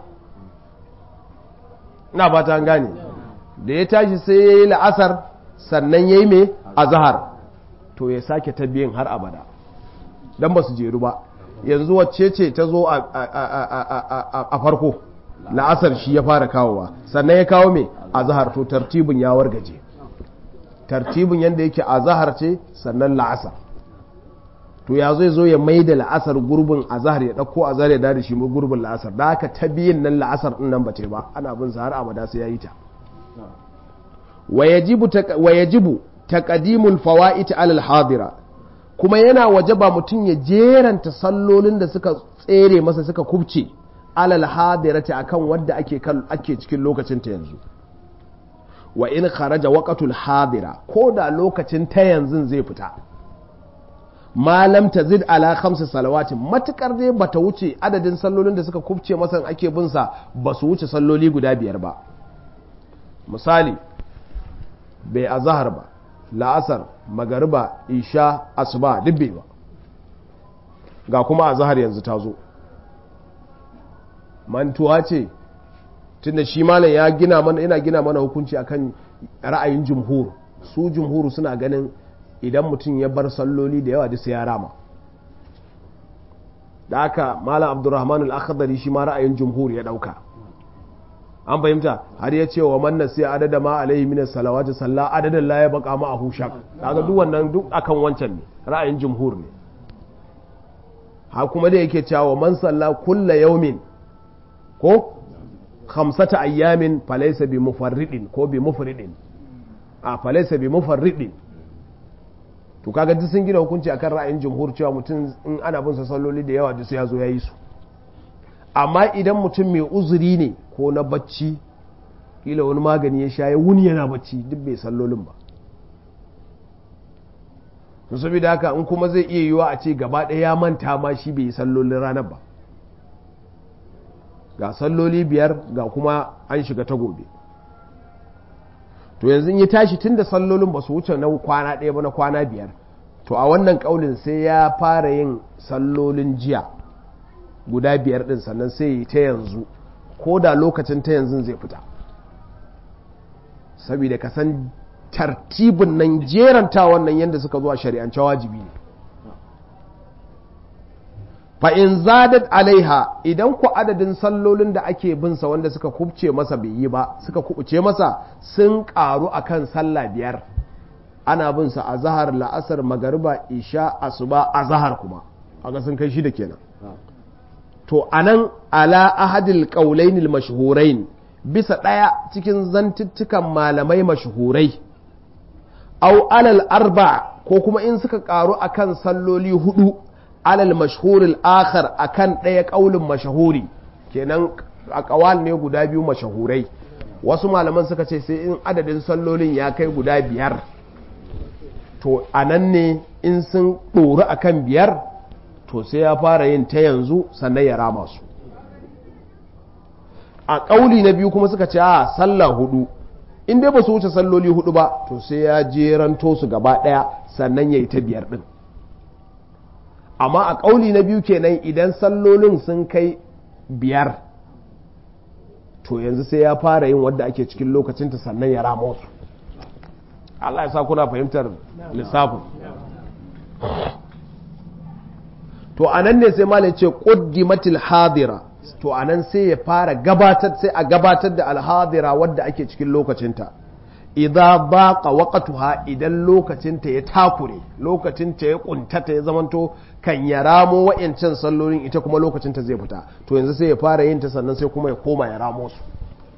na ba ta gane da ya tashi sai ya yi la'asar sannan ya yi mai a zahar to ya sake ta biyun har abada don ba su jeru ba yanzu wacce ce ta zo a farko la'asar shi ya fara kawowa sannan ya kawo mai a zahar to tartibin ya wargaje tartibin yadda yake a zahar ce sannan la'asar to ya zai zo ya mai da la'asar gurbin a zahar ya ɗauko a zahar ya dada shi gurbin la'asar da haka ta biyin nan la'asar ɗin nan ba ce ba ana bin sa har abada sai ya yi ta wa yajibu taqdimul fawaid alal hadira kuma yana wajaba mutum ya jeranta sallolin da suka tsere masa suka kubce alal hadirati akan wadda ake ake cikin lokacin ta yanzu wa in kharaja waqatul hadira ko da lokacin ta yanzu zai fita malam tazid ala khamsi salawatin matukar dai bata wuce adadin sallolin da suka kubce masa ake bin sa ba su wuce salloli guda biyar ba misali bai azhar ba la'asar magariba isha asuba dubbe ba ga kuma a zahar yanzu ta zo mantuwa ce tunda shi malam ya gina mana yana gina mana hukunci akan ra'ayin jumhur su jumhuru suna ganin idan mutum ya bar salloli da yawa sai ya rama da aka malam abdurrahman al-akhdari shi ma ra'ayin jumhur ya dauka an fahimta har ya ce wa manna sai adada ma alaihi minas salawati salla adadan la ya baka ma ahu shak kaga duk wannan duk akan wancan ne ra'ayin jumhur ne ha kuma da yake cewa man salla kulla yawmin ko khamsata ayyamin falaysa bi mufarridin ko bi mufridin a falaysa bi mufarridin to kaga duk sun gina hukunci akan ra'ayin jumhur cewa mutum in ana bin sa salloli da yawa duk sai ya zo ya yi su amma idan mutum mai uzuri ne ko na bacci kila wani magani ya sha ya wuni yana bacci duk bai sallolin ba to saboda haka in kuma zai iya yiwa a ce gaba ɗaya ya manta ma shi bai yi sallolin ranar ba ga salloli biyar ga kuma an shiga ta gobe to yanzu ya tashi tun da sallolin ba su wuce na kwana ɗaya ba na kwana biyar to a wannan kaulin sai ya fara yin sallolin jiya guda biyar din sannan sai yi ta yanzu ko da lokacin ta yanzu zai fita saboda ka san tartibin nan jeranta wannan yadda suka zuwa shari'ance wajibi ne fa'in zadat alaiha idan ku adadin sallolin da ake binsa wanda suka kubce masa bai yi ba suka kubuce masa sun karu akan sallah biyar ana binsa a zahar la'asar magariba isha asuba a zahar kuma haka sun kai shida kenan to anan ala ahadil qaulainil mashhurain bisa ɗaya cikin zantuttukan malamai mashhurai au alal arba ko kuma in suka karu akan salloli hudu alal mashhuril akhar akan ɗaya ƙaulin mashahuri kenan a ƙawal ne guda biyu mashahurai wasu malaman suka ce sai in adadin sallolin ya kai guda biyar to a nan ne in sun ɗori akan biyar to sai ya fara yin ta yanzu sannan ya rama su a ƙauli na biyu kuma suka ce a sallah hudu in dai ba su wuce salloli hudu ba to sai ya jeranto su gaba ɗaya sannan ya yi ta biyar ɗin amma a ƙauli na biyu kenan idan sallolin sun kai biyar to yanzu sai ya fara yin wadda ake cikin lokacinta sannan ya rama su Allah ya sa kuna fahimtar lissafin to a nan ne sai malin ce ƙuddimatil hadira to a nan sai ya fara gabatar sai a gabatar da alhadira wadda ake cikin lokacinta idan baqa waqtuha idan lokacinta ya takure lokacinta ya kuntata ya zamanto kan ya ramo wa'ancan sallolin ita kuma lokacinta zai fita to yanzu sai ya fara yin ta sannan sai kuma ya koma ya ramo su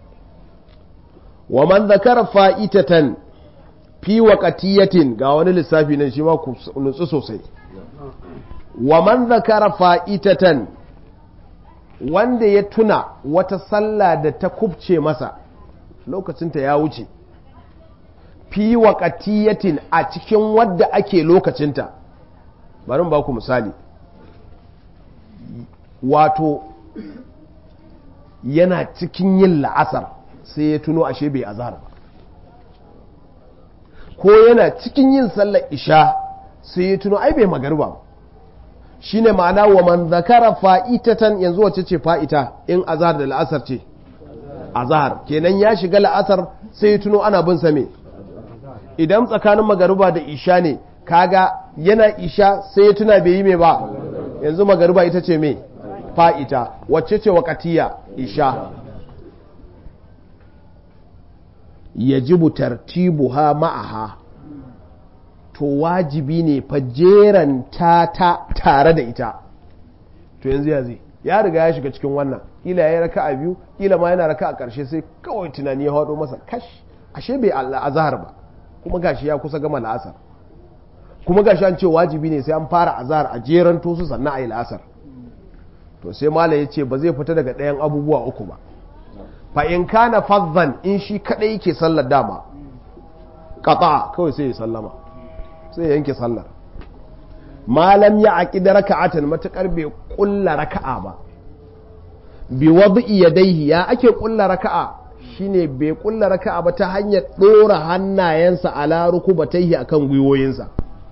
wa man zakara fa'itatan fi waqtiyatin ga wani lissafi nan shi ma ku nutsu sosai wa man zakara fa'itatan wanda ya tuna wata sallah da ta kubce masa lokacinta ya wuce fi waƙatiyatin a cikin wadda ake lokacinta bari ba ku misali wato yana cikin yin la'asar sai ya tuno ashe bai azhar ba ko yana cikin yin sallar isha sai ya tuno ai bai magarba ba shine ma'ana wa man zakara fa'itatan yanzu wace ce fa'ita in azhar da la'asar ce azhar kenan ya shiga la'asar sai ya tuno ana bin sa me idan tsakanin magariba da isha ne kaga yana isha sai ya tuna bai yi mai ba yanzu magariba ita ce mai fa'ita wacce ce wakatiya isha yajibu tartibuha ma'aha to wajibi ne fa jeranta ta tare da ita to yanzu ya zai ya riga ya shiga cikin wannan kila ya yi raka a biyu kila ma yana raka a ƙarshe sai kawai tunani ya haɗo masa kash ashe bai Allah azhar ba kuma gashi ya kusa gama la'asar kuma gashi an ce wajibi ne sai an fara azhar a jeran su sannan a yi la'asar to sai malam ya ce ba zai fita daga ɗayan abubuwa uku ba fa in kana fadhan in shi kadai yake sallar dama qata kawai sai ya sallama sai ya yanke sallar malam ya aqida raka'atan matakar bai kulla raka'a ba bi wad'i yadayhi ya ake kulla raka'a shine bai kulla raka'a ba ta hanyar dora hannayensa ala rukubatayhi akan gwiwoyinsa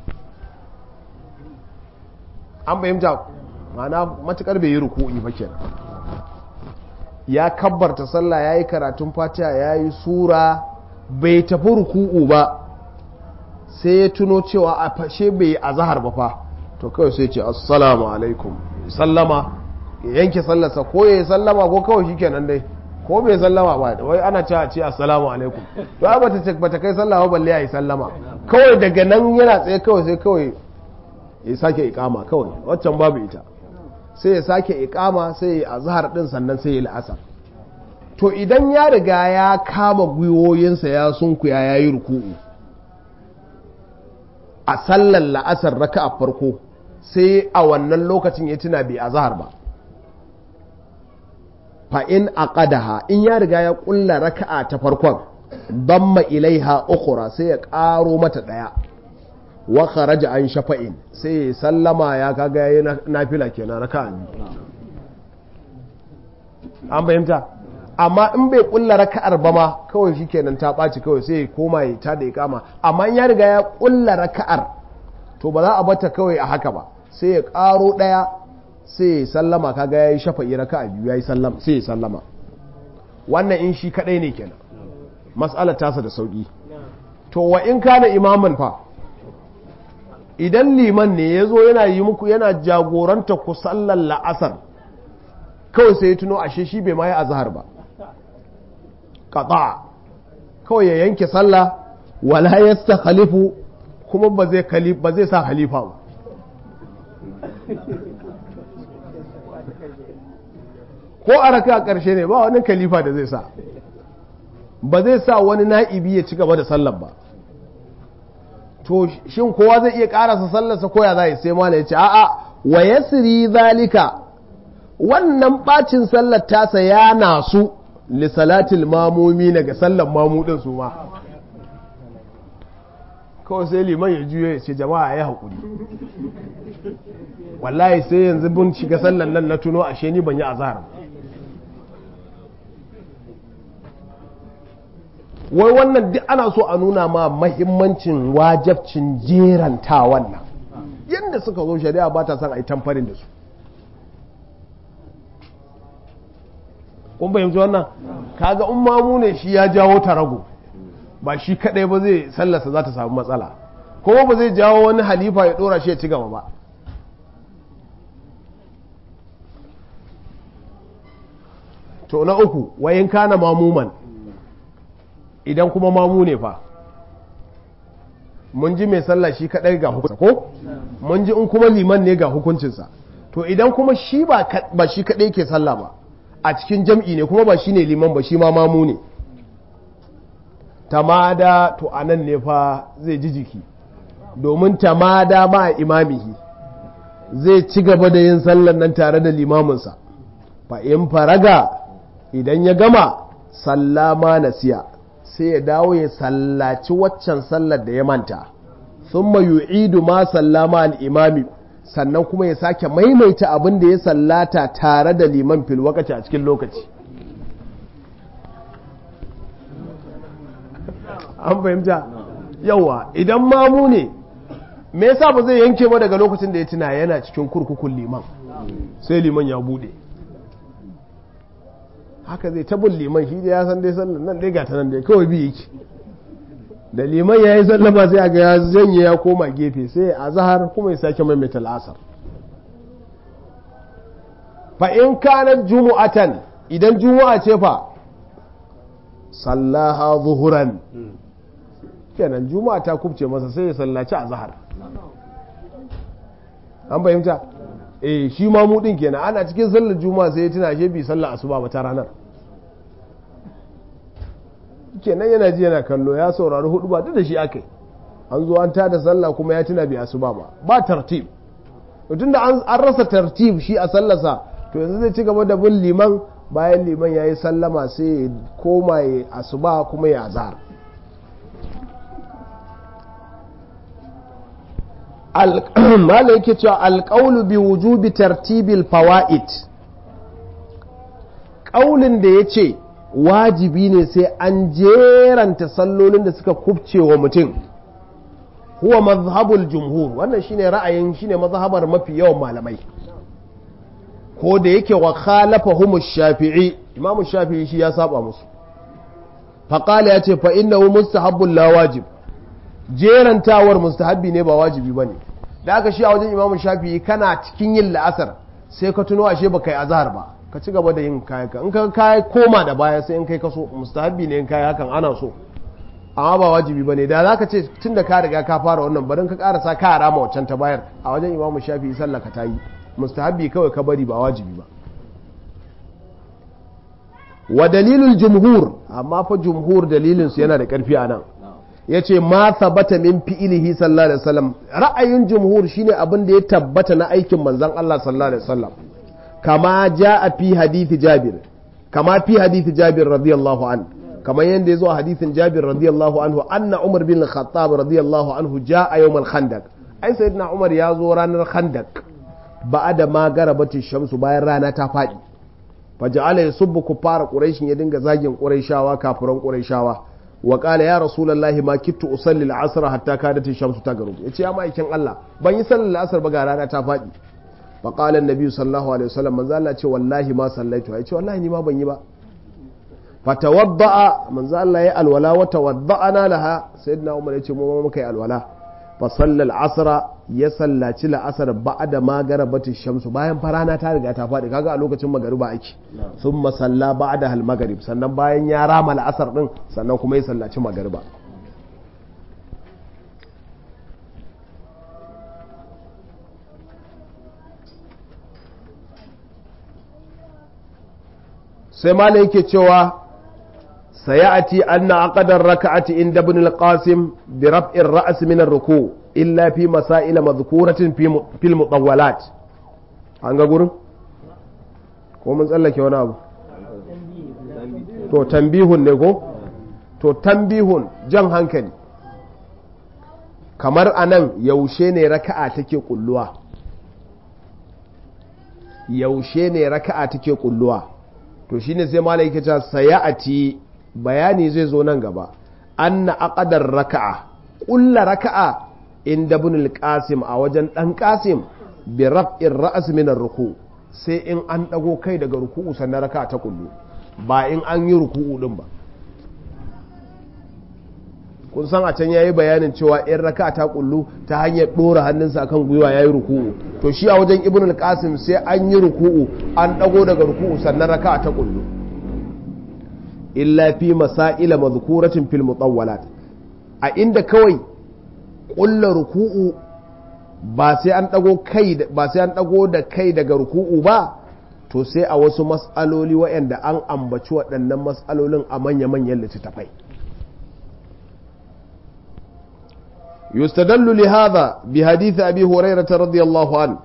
an fahimta ma'ana matukar bai yi ruku'i ba kenan ya kabbarta sallah yayi karatun fatiha yayi sura bai tafi ruku'u ba sai ya tuno cewa a fashe bai yi azhar ba fa to kawai sai ce assalamu alaikum sallama ya yanke sallarsa ko ya yi sallama ko kawai shikenan dai ko bai sallama ba wai ana cewa ce assalamu alaikum to ai bata bata kai sallama balle ya yi sallama kawai daga nan yana tsaye kawai sai kawai ya sake ikama kawai waccan babu ita sai ya sake ikama sai ya azhar din sannan sai ya la'asar to idan ya riga ya kama gwiwoyinsa ya sunkuya ya yi ruku'u a sallar la'asar raka a farko sai a wannan lokacin ya tuna bai azhar ba fa'in a ƙadaha in ya riga ya ƙulla raka'a ta farkon damma ilaiha ukura sai ya ƙaro mata ɗaya wa kharaja an shafa'in sai ya sallama ya kaga ya yi nafila kenan raka'a biyu an fahimta amma in bai ƙulla raka'ar ba ma kawai shi kenan ta ɓaci kawai sai ya koma ya ta da ya kama amma in ya riga ya ƙulla raka'ar to ba za a bata kawai a haka ba sai ya ƙaro ɗaya sai ya sallama kaga ya yi shafa'i raka a biyu ya yi sallama sai ya sallama wannan in shi kaɗai ne kenan mas'alar tasa da sauƙi to wa in kana imaman fa idan liman ne ya zo yana yi muku yana jagoranta ku sallar la'asar kawai sai ya tuno ashe shi bai ma yi azhar ba qata kawai ya yanke sallah wala yastakhalifu kuma ba zai ba zai sa khalifa ba ko a raka a ƙarshe ne ba wani khalifa da zai sa ba zai sa wani na'ibi ya ci gaba da sallar ba to shin kowa zai iya karasa sallarsa koya za sai mala ya ce a'a wa yasri zalika wannan bacin sallar tasa ya nasu li salatil mamumi daga sallar mamu din su ma kawai sai liman ya juyo ya ce jama'a ya haƙuri wallahi sai yanzu bin shiga sallar nan na tuno ashe ni ban yi azhar wai wannan duk ana so a nuna ma mahimmancin wajabcin jeranta wannan yadda suka zo shari'a ba ta son a yi tamfarin da su kun fahimci wannan kaga in mamu ne shi ya jawo tarago ba shi kadai ba zai sallasa za ta samu matsala kuma ba zai jawo wani halifa ya dora shi ya ci gaba ba to na uku wayin kana mamuman idan kuma mamu ne fa mun ji mai sallah shi kadai ga hukuncinsa ko mun ji in kuma liman ne ga hukuncinsa to idan kuma shi ba shi kadai ke sallah ba a cikin jam'i ne kuma ba shi ne liman ba shi ma mamu ne tamada to anan ne fa zai ji jiki domin tamada ma imamihi zai ci gaba da yin sallan nan tare da limaminsa fa in faraga idan ya gama sallama nasiya sai ya dawo ya sallaci waccan sallar da ya manta sun yu'idu ma sallama al'imami sannan kuma ya sake maimaita abin da ya sallata tare da liman fil wakaci a cikin lokaci an fahimta yawa idan mamu ne me yasa ba zai yanke ba daga lokacin da ya tuna yana cikin kurkukun liman sai liman ya bude haka zai tabin liman shi da ya san dai sallan nan dai gata nan dai kawai bi yake da liman ya yi sallama sai a ga ya janye ya koma gefe sai a zahar kuma ya sake maimaita al'asar fa in kanar jumu'atan idan jumu'a ce fa sallaha zuhuran kenan juma'a ta kubce masa sai ya sallaci a zahar an fahimta eh shi ma mu din kenan ana cikin sallar juma'a sai ya tuna shi bi sallar asuba ba ta ranar kenan yana ji yana kallo ya saurari hudu ba duk da shi akai an zo an tada sallah kuma ya tuna bi asuba ba ba tartib tun da an rasa tartib shi a sallarsa to yanzu zai ci gaba da bin liman bayan liman ya yi sallama sai ya koma ya asuba kuma ya azhar mala yake cewa alƙaulu bi wujubi tartibil fawa'id ƙaulin da ya ce wajibi ne sai an jeranta sallolin da suka kubce wa mutum huwa mazhabul jumhur wannan shine ra'ayin shine mazhabar mafi yawan malamai ko da yake wa khalafahum shafi'i imamu shafi'i shi ya saba musu faqala yace fa innahu mustahabbul la wajib jerantawar mustahabbi ne ba wajibi ba ne da aka shi a wajen imamun shafi'i kana cikin yin la'asar sai ka tuno ashe ba kai azhar ba ka ci gaba da yin kayan ka in ka kai koma da baya sai in kai kaso mustahabbi ne in kai hakan ana so amma ba wajibi ba ne da za ka ce tun da ka riga ka fara wannan barin ka karasa ka rama waccan ta bayar a wajen imamun shafi'i sallah ka ta yi mustahabbi kawai ka bari ba wajibi ba wa dalilul jumhur amma fa jumhur dalilinsu yana da karfi a nan ya ce ma tabbata min fi'ilihi sallallahu alaihi wasallam ra'ayin jumhur shine abin da ya tabbata na aikin manzon Allah sallallahu alaihi wasallam kama jaa fi hadithi jabir kama fi hadithi jabir radiyallahu an kama yanda yazo a hadithin jabir radiyallahu anhu anna umar bin khattab radiyallahu anhu jaa yawm al-khandaq ai sayyidina umar ya zo ranar khandaq ba'ada ma garabati shamsu bayan rana ta fadi faja'ala yasubbu kuffara quraish ya dinga zagin quraishawa kafiran quraishawa wa qala ya rasulullahi ma kittu usalli al-asr hatta kadat ash-shamsu taghrub yace ya ma'aikin Allah ban yi sallar al-asr ba ga rana ta fadi fa qala an-nabi sallallahu alaihi wasallam manzo Allah ce wallahi ma sallaitu yace wallahi ni ma ban yi ba fatawadda'a manzo Allah ya alwala wa tawadda'ana laha sayyidina Umar yace mu ma muka yi alwala fa sallal asra ya sallaci la'asar ba'da ma garabati shamsu bayan farana ta riga ta faɗi kaga a lokacin magariba ake thumma salla ba'da hal magrib sannan bayan ya rama la'asar din sannan kuma ya sallaci magariba sai malai yake cewa سيأتي أن عقد الركعة عند ابن القاسم برفع الرأس من الركوع إلا في مسائل مذكورة في في المطولات an ga gurin ko mun tsallake wani abu to tambihun ne ko to tambihun jan hankali kamar anan yaushe ne raka'a take kulluwa yaushe ne raka'a take kulluwa to shine sai malai yake cewa sayati bayani zai zo nan gaba anna aqdar raka'a kulla raka'a inda ibn al-qasim a wajen dan qasim bi raf'ir ra's min ar-ruku sai in an dago kai daga ruku'u sannan raka'a ta kullu ba in an yi ruku'u din ba kun san a can yayi bayanin cewa in raka'a ta kullu ta hanyar dora hannunsa akan gwiwa yayi ruku'u to shi a wajen ibn al-qasim sai an yi ruku'u an dago daga ruku'u sannan raka'a ta kullu illa fi masaila mazkuratin fil mutawwalat a inda kawai ƙulla ruku'u ba sai an dago kai ba sai an dago da kai daga ruku'u ba to sai a wasu mas'aloli waɗanda an ambaci waɗannan mas'alolin a manya-manyan littattafai yustadallu li hadha bi hadith abi hurairah radiyallahu an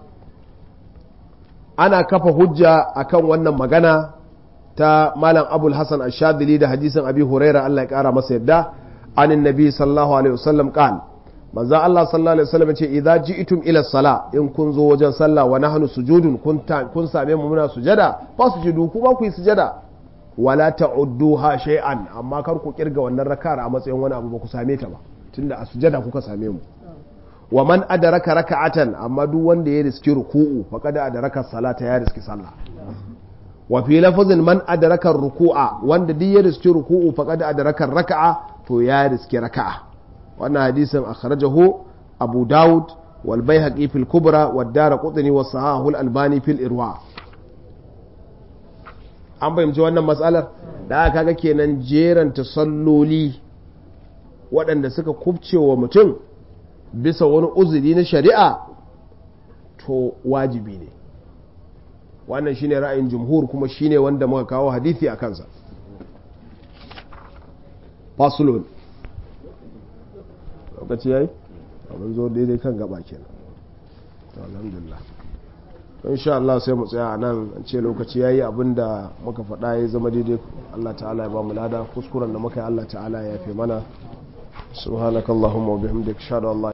ana kafa hujja akan wannan magana ta malam abul hasan ashadili da hadisin abi huraira Allah ya kara masa yadda anin nabi sallallahu alaihi wasallam qal manzo Allah sallallahu alaihi wasallam ce idza ji'tum ila sala in kun zo wajen sallah wa nahnu sujudun kun kun same mu muna sujada fa sujudu ku ba ku yi sujada wala ta'udduha shay'an amma kar ku kirga wannan raka'ar a matsayin wani abu ba ku same ta ba tunda a sujada kuka same mu wa man adraka raka'atan amma duk wanda ya riski ruku'u faqad adraka salata ya riski sallah wa fi lafazin man adraka ruku'a wanda duk ya riski ruku'u faqad adraka raka'a to ya riski raka'a wannan hadisin akhrajahu abu daud wal baihaqi fil kubra wad daraqutni was sahahu al albani fil irwa an fahimci wannan matsalar da aka ga kenan jeranta salloli waɗanda suka kubce wa mutum bisa wani uzuri na shari'a to wajibi ne wannan shine ra'ayin jumhur kuma shine wanda muka kawo hadithi a kansa fasulun lokaci yayi abin zo daidai kan gaba kenan alhamdulillah insha Allah sai mu tsaya nan an ce lokaci yayi abinda muka faɗa ya zama daidai Allah ta'ala ya ba mu lada kuskuren da muka yi Allah ta'ala ya yafe mana subhanakallahumma wa bihamdika ashhadu an la